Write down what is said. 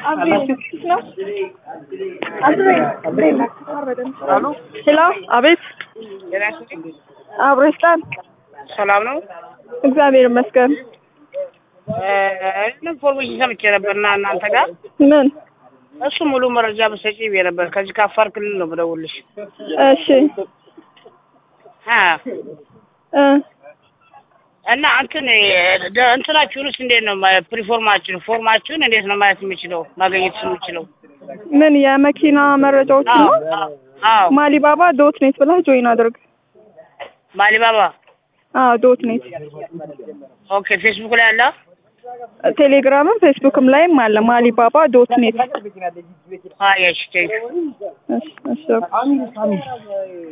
ሄሎ፣ አቤት። አብሮ ይስጣል። ሰላም ነው። እግዚአብሔር ይመስገን። ኢንፎርሜሽን ሰምቼ ነበርና እናንተ ጋር ምን? እሱ ሙሉ መረጃ በሰጪ ብዬ ነበር። ከዚህ ከአፋር ክልል ነው የምደውልሽ። እሺ አ እ እና እንትን ደ- እንትናችሁንስ እንዴት ነው ማ- ፕሪፎርማችሁን ፎርማችሁን እንዴት ነው ማየት የምችለው ማግኘት የምችለው? ምን የመኪና መረጃዎች ነው? አዎ አዎ ማሊባባ ዶት ኔት ብለህ ጆይን አድርግ። ማሊባባ አዎ ዶት ኔት። ኦኬ። ፌስቡክ ላይ አለ። ቴሌግራምም ፌስቡክም ላይም አለ ማሊባባ ዶት ኔት። አይ እሺ ቴንክ እሺ እሺ